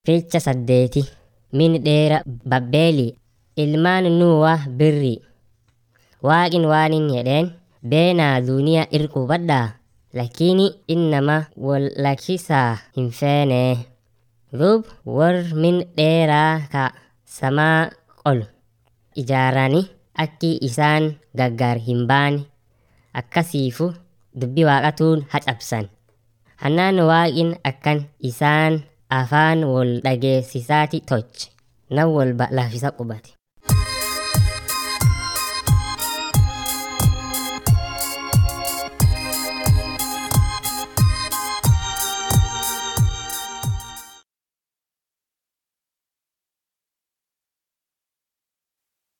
Fiicha saddeeti min dheera Babbeeli ilmaan Nuuwa birri. Waaqin waanin jedheen beenaa duuniyaa irqubadhaa lakini innama wal lakkisaa hin feenee. Duub warr min dheeraa ka samaa qol ijaarani akki isaan gaggar hin baane akkasiifu dubbii waaqatuun hacabsan. Hannaan waaqin akkan isaan afaan wol dhageessisaati tolche nam walba lafisa qubate.